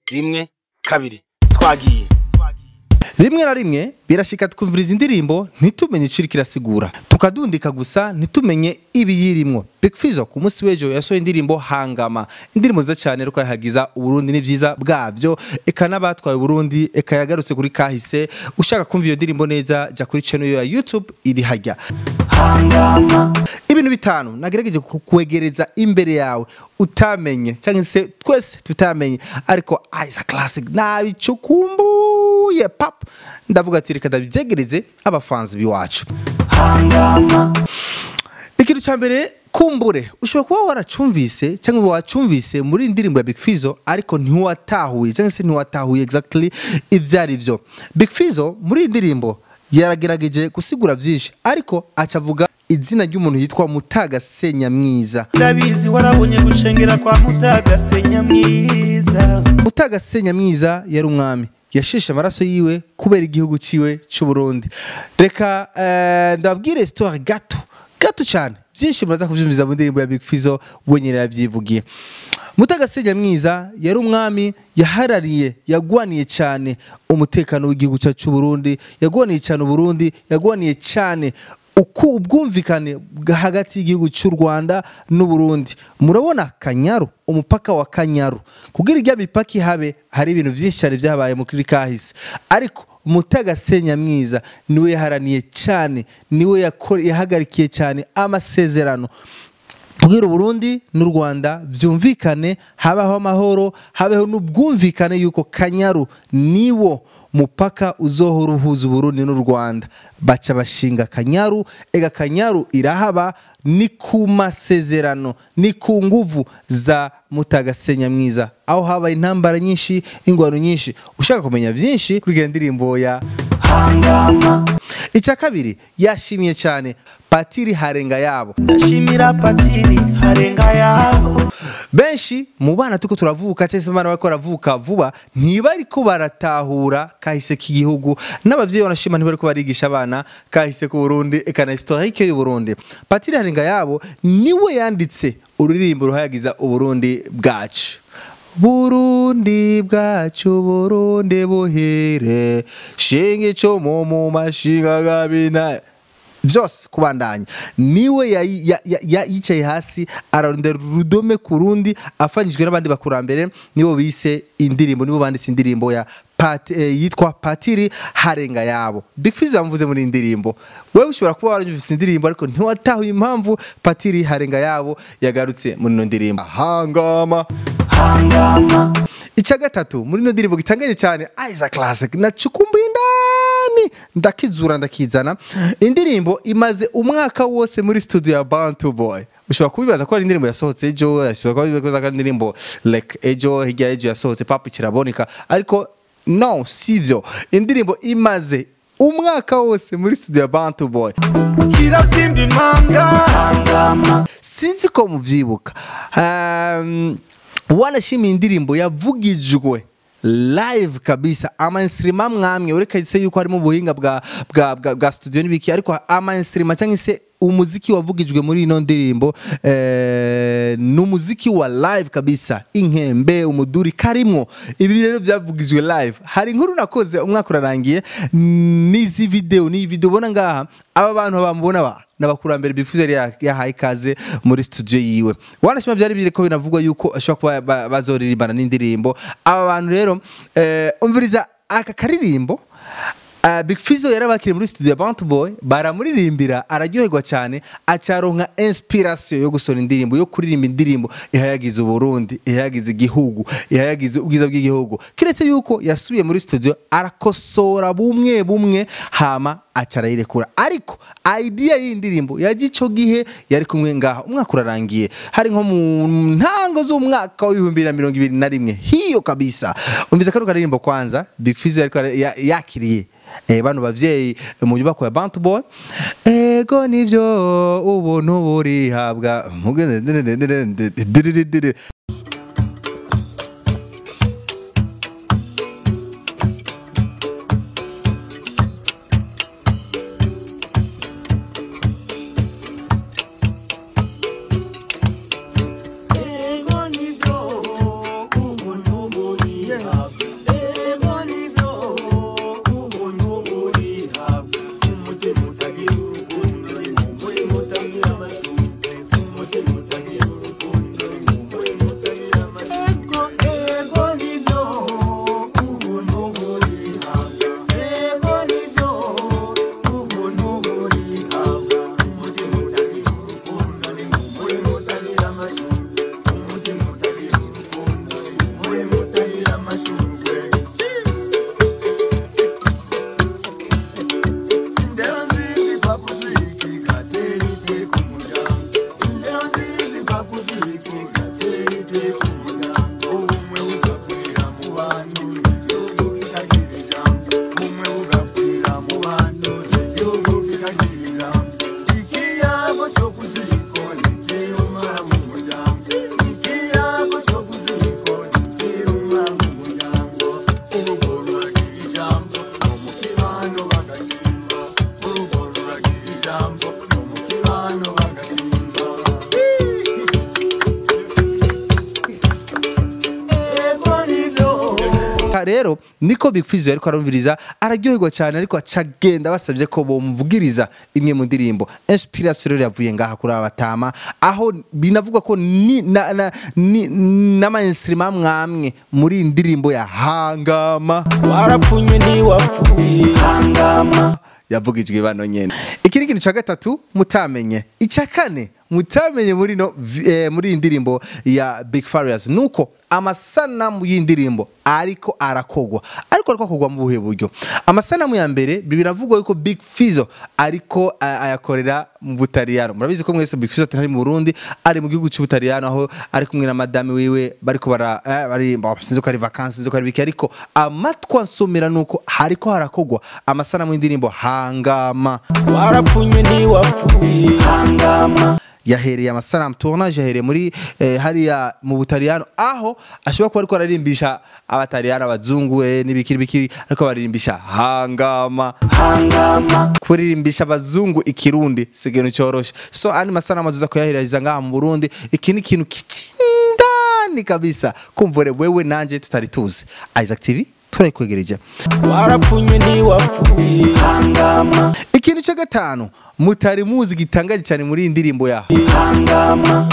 rimwe kabiri twagiye rimwe na rimwe birashika twumviriza indirimbo ntitumenye iciri kirasigura tukadundika gusa ntitumenye ibiyirimwo Big Fizzo ku munsi w'ejo yasohoye indirimbo hangama indirimbo nziza cyane ariko yahagiza uburundi n'ivyiza bwavyo eka n'abatwaye uburundi eka yagarutse kuri kahise ushaka kumva iyo ndirimbo neza jya kuri channel ya youtube iri hajya ibintu bitanu nagerageje kukwegereza imbere yawe utamenye cyangwa se twese tutamenye ariko isa classic nabicukumbuye pap ndavuga ati reka ndabyegereze abafanzi biwacu ikintu cya mbere kumbure ushobora kuba waracumvise cyangwa wacumvise muri iyi ndirimbo ya Big Fizzo ariko ntiwatahuye cyangwa se ntiwatahuye exactly ibyo ari byo Big Fizzo muri iyi ndirimbo yaragerageje gusigura byinshi ariko acavuga izina ry'umuntu yitwa Mutagasenya mwiza ndabizi warabonye gushengera kwa mutagasenya mwiza Mutagasenya mwiza yari umwami yasheshe amaraso yiwe kubera igihugu ciwe cy'u Burundi reka eh, ndababwire histoire gato gato cyane byinshi muraza kuvyumviza mu ndirimbo ya Big Fizzo wenyine yavyivugiye Mutagasenya mwiza yari umwami yaharariye yagwaniye cyane umutekano w'igihugu cyacu cy'u Burundi yagwaniye cyane Burundi yagwaniye cyane uku ubwumvikane bwa hagati y'igihugu cy'u Rwanda n'u Burundi murabona Kanyaru umupaka wa Kanyaru kugira ijya mipaka ihabe hari ibintu byinshi cyane byabaye mu kuri kahise ariko Mutagasenya mwiza niwe yaharaniye cyane niwe yako- yahagarikiye cyane amasezerano kugira Burundi n'u Rwanda byumvikane habaho amahoro habeho n'ubwumvikane yuko Kanyaru niwo mupaka uzohora uhuza Burundi n'u Rwanda baca bashinga Kanyaru ega Kanyaru irahaba ni ku masezerano ni ku nguvu za Mutagasenya mwiza aho habaye intambara nyinshi ingwano nyinshi ushaka kumenya byinshi kuri iyo ndirimbo ya icya kabiri yashimye cyane Patiri Harenga yabo ndashimira patiri harenga yabo benshi mu bana tuko turavuka cyangwa se abana bariko baravuka vuba ntibariko baratahura kahise k'igihugu n'abavyeyi banashima ntibariko barigisha abana kahise ku Burundi eka na historique y'u Burundi Patiri Harenga yabo niwe yanditse ururirimbo ruhayagiza uburundi bwacu Burundi bwacu Burundi buhire shinge cyo mu mu mashinga gabina byose kubandanya niwe yayi- ya- ya- ya- yicaye hasi ararondera urudome ku rundi afanyijwe n'abandi bakurambere nibo bise indirimbo nibo banditse indirimbo ya Pat, eh, yitwa patiri harenga yabo Big Fizzo yamuvuze muri iyi ndirimbo wewe ushobora kuba warumvise indirimbo ariko ntiwatahuye impamvu patiri harenga yabo yagarutse muri ino ndirimbo hangama icya gatatu muri ino ndirimbo gitangaje cyane Isa Classic nacukumbuye indani ndakizura ndakizana indirimbo imaze umwaka wose muri studio ya Bantu Boy ushobora kubibaza ko ari indirimbo yasohotse ejo ushobora kuba bibaza ko ari indirimbo like ejo hirya ejo yasohotse papu kiraboneka ariko no sivyo indirimbo imaze umwaka wose muri studio ya Bantu Boy kirasimba impanga sinzi ko muvyibuka um, wanashimiye indirimbo yavugijwe live kabisa amainstrima mwamwe ureka se yuko harimo ubuhinga bwa, bwa, bwa, bwa studio n'ibiki ariko amainstrima cyangwa se umuziki wavugijwe muri ino ndirimbo eh, ni umuziki wa live kabisa inkembe umuduri karimwo ibi rero byavugijwe live hari inkuru nakoze umwaka urarangiye n'izi video n'iyi video ubona ngaha aba bantu bamubona ba n'abakurambere bifuza yari ya- yahaye ikaze muri studio yiwe wanashima byari biri ko binavugwa yuko ashobora kuba ba- bazoririmbana n'indirimbo aba bantu rero eh, umviriza aka karirimbo Uh, Big Fizzo yarabakiriye muri studio ya Bounty Boy baramuririmbira araryoherwa cyane acaronka inspiration yo gusora indirimbo yo kuririmba indirimbo ihayagiza Uburundi ihayagiza igihugu ihayagiza ubwiza bw'igihugu kiretse yuko yasubiye muri studio arakosora bumwe bumwe hama acarayirekura ariko idea y'indirimbo yagico gihe yari kumwe ngaha umwaka urarangiye hari nko mu ntango z'umwaka w'ibihumbi bibiri na mirongo ibiri na rimwe hiyo kabisa umviza kano karirimbo kwanza Big Fizzo yariko ara- ya- yakiriye eh, bano bavyeyi mu nyubako ya Bantu Boy ego nivyo ubuntu burihabwa rero niko Big Fizzo ariko arumviriza araryoherwa cyane ariko acagenda basabye ko bomvugiriza imwe mu ndirimbo inspiration rero yavuye ngaha kuri aba batama aho binavugwa ko ni na, na, ni n'ama instrument mwamwe muri iyi ndirimbo ya hangama warapfunye ntiwapfuye hangama yavugijwe bano nyene iki ni kintu ca gatatu mutamenye icya kane mutamenye muri no vi- eh, muri iyi ndirimbo ya Big Farious nuko amasanamu y'indirimbo ariko arakogwa ariko ariko akogwa mu buhe buryo amasanamu ya mbere biravugwa yuko Big Fizzo ariko a- ayakorera mu Butaliyano murabizi ko mwese Big Fizzo atari mu Burundi ari mu gihugu cy'Ubutaliyano aho ari kumwe na madame wiwe bariko bara eh, bari bo, sinzi ko ari vacances sinzi ko ari biki ariko amatwa nsomera nuko hariko harakogwa amasanamu y'indirimbo hangama warapfunye ntiwapfuye hangama yahereye amasanamu tournage yahereye muri eh, hariya mu butaliyano aho ashobora kuba ariko ararimbisha abataliyano abazungu eh, n'ibiki n'ibiki ariko baririmbisha hangama hangama kuririmbisha abazungu ikirundi si ikintu cyoroshe so andi masanamu azuza kuyahereza ngaha mu burundi iki ni ikintu kitindani kabisa kumvure wewe nanje tutari tuzi isaac tv turayikwegereje warapfunye ntiwapfuye hangama ikintu cya gatanu mutari muzi gitangaje cyane muri iyi ndirimbo yaho hangama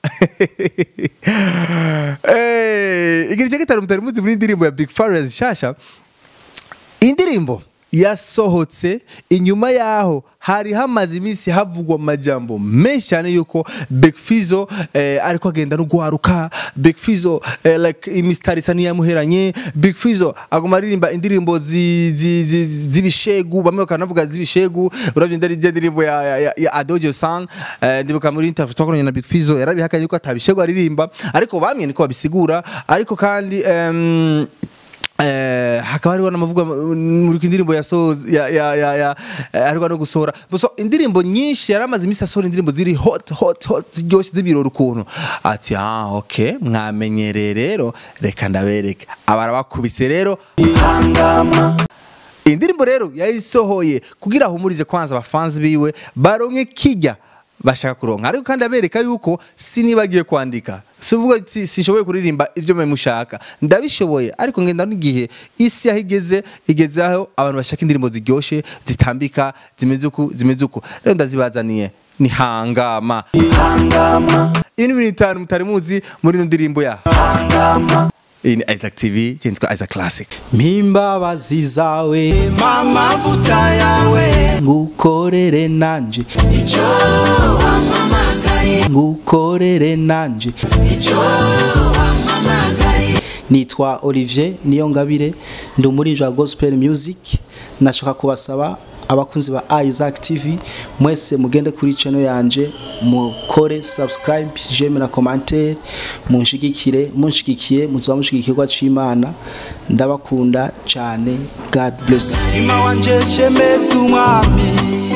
Eh, ikintu cya gatanu mutari muzi muri iyi ndirimbo ya Big Farious nshasha indirimbo yasohotse inyuma yaho hari hamaze iminsi havugwa amajambo menshi cyane yuko Big Fizzo eh, ariko agenda no guharuka Big Fizzo eh, like imisitari isa n'iyamuheranye Big Fizzo aguma aririmba indirimbo zi- zi- zi- z'ibishegu bamwe bakanavuga z'ibishegu uravye ndari je ndirimbo ya, ya, ya, ya Adojo San eh, ndibuka muri interview twakoranye na Big Fizzo yarabihakanye yuko atabishegu aririmba ariko bamwe niko babisigura ariko kandi em, Eh, hakaba hariho n'amavuga muri indirimbo yasohoze ya ya ya ya eh, hariho no gusohora so indirimbo nyinshi yaramaze iminsi asohora indirimbo ziri hot hot hot ziryoshye z'ibirori ukuntu ati ah okay mwamenyereye rero reka ndabereke abara bakubise rero hangama indirimbo rero yayisohoye kugira ahumurize kwanza abafanzi biwe baronke kijya bashaka kuronka ariko kandi abereka yuko sinibagiye kwandika sivuga si- sishoboye kuririmba ibyo mwe mushaka ndabishoboye ariko ngenda n'igihe isi aho igeze igeze aho abantu bashaka indirimbo ziryoshe zitambika zimeze uku zimeze uku rero ndazibazaniye ni hangama hangama ibi ni ibintu bitanu mutari muzi muri ino ndirimbo ya hangama iyi ni Isaac TV cyitwa Isaac Classic mpimbabazi zawe amavuta yawe ngukorere nanje icyo wampamagariye ngukorere nanje icyo wampamagariye nitwa Olivier Niyongabire ndi umuririmbyi wa gospel music nashaka kubasaba abakunzi ba Isaac TV mwese mugende kuri channel yanje mukore subscribe j'aime na commentaire munshigikire munshigikiye muzoba mushigikirwa c'Imana ndabakunda cyane God bless you. mutima wanje shemeza umwami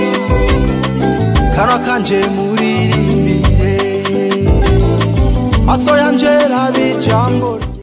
kanwa kanje muririmbire maso yanje rabe ijambo rye